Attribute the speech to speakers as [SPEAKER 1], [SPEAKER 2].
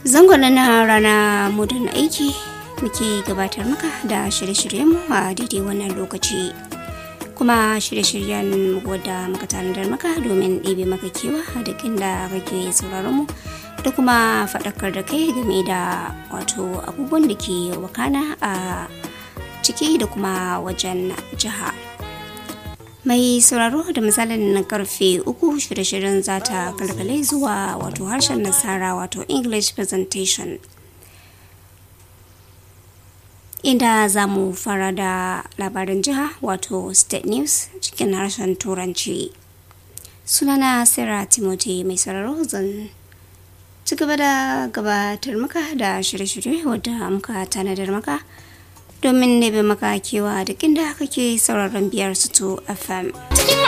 [SPEAKER 1] zangon na rana modern aiki muke gabatar maka da shirye-shiryenmu a daidai wannan lokaci kuma shirye-shiryen wadda muka tanadar maka domin ɗebe maka kewa da inda kake sauraron mu da kuma faɗakar da kai game da wato abubuwan da ke wakana a ciki da kuma wajen jiha mai sauraro da misalin karfe uku shirye-shiryen za ta kalkale zuwa wato harshen nasara wato english presentation inda za mu fara da labarin jiha wato state news cikin harshen turanci sunana sarah timothy mai sauraro zan ci gaba da gabatar maka da shirye-shirye wadda muka tanadar maka domin nebe maka kewa duk inda kake sauraron biyar su fm